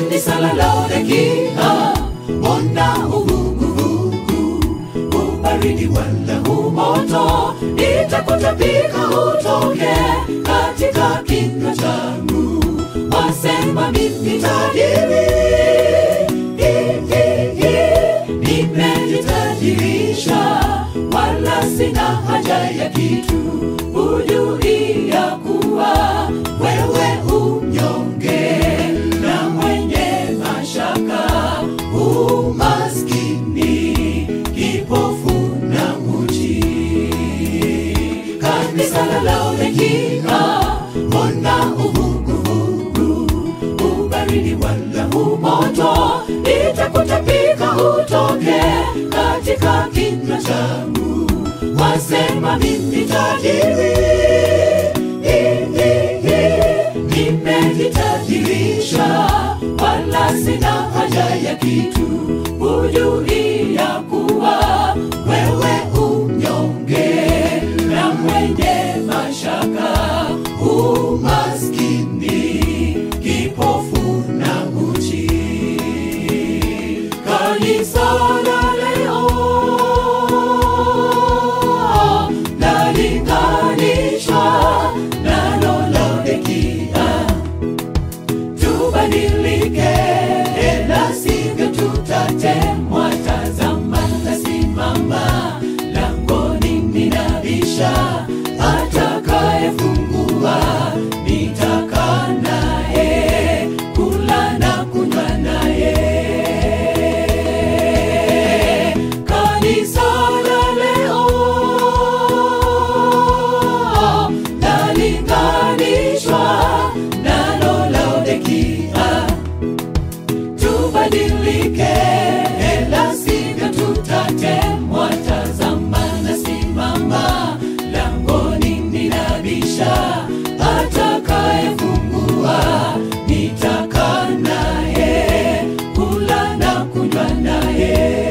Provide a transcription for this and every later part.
kanisa la Laodikia, ona uvuguvugu, ubaridi wala umoto, nitakutapika utoke katika kinywa changu. Wasema mimi tajiri, hi, hi, hi, nimejitajirisha, wala sina haja ya kitu, hujui ya kuwa wewe umnyonge na mwenye mashaka, umaskini, kipofu na uchi. Kanisa la Laodikia, ona uvuguvugu, ubaridi wala umoto, nitakutapika utoke katika kinywa changu. Wasema mimi tajiri, hi, hi, hi, nimejitajirisha, wala sina haja ya kitu, hujui ya kuwa wewe umnyonge na mwenye mashaka, umaskini, kipofu na uchi. Kanisa la leo nalinganishwa nalo Laodikia, tubadilike, la sivyo tutatemwa. Tazama nasimama langoni, ninabisha, atakayefungua nitakaa naye, kula na kunywa naye. Kanisa la leo nalinganishwa nalo Laodikia, tubadilike, la sivyo tutatemwa. Tazama nasimama langoni, ninabisha, atakayefungua nitakaa naye, kula na kunywa naye.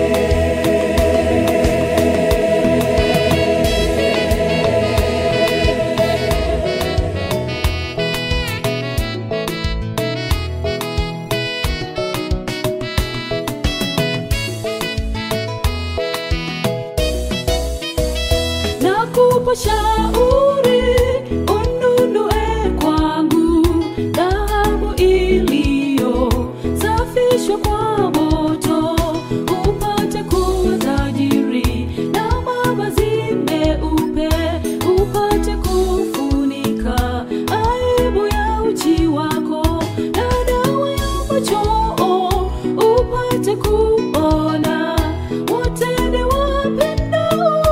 Nakupa shauri ununue kwangu dhahabu iliyosafishwa kwa moto, upate kuwa tajiri, na mavazi meupe upate kufunika aibu ya uchi wako, na dawa ya machoo upate kuona watende wapendao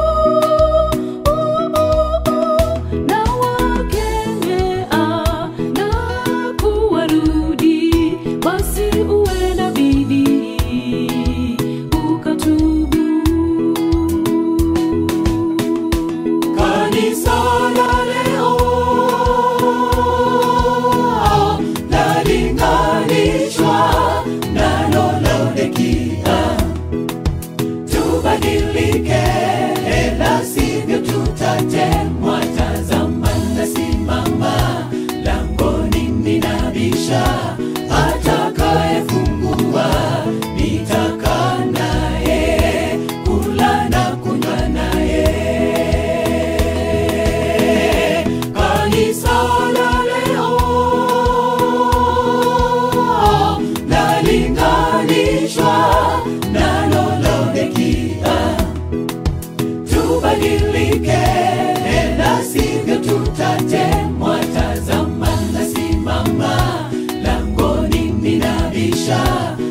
na wakemea na kuwarudi, basi uwe na bidii ukatubu. Kanisa la leo nalinganishwa nalo Laodikia, tubadilike, la sivyo tutatemwa. Tazama nasimama langoni, ninabisha, atakayefungua nitakaa naye, kula na kunywa naye. Kanisa la leo nalinganishwa nalo Laodikia, tubadilike, la sivyo tutatemwa. Tazama nasimama langoni, ninabisha,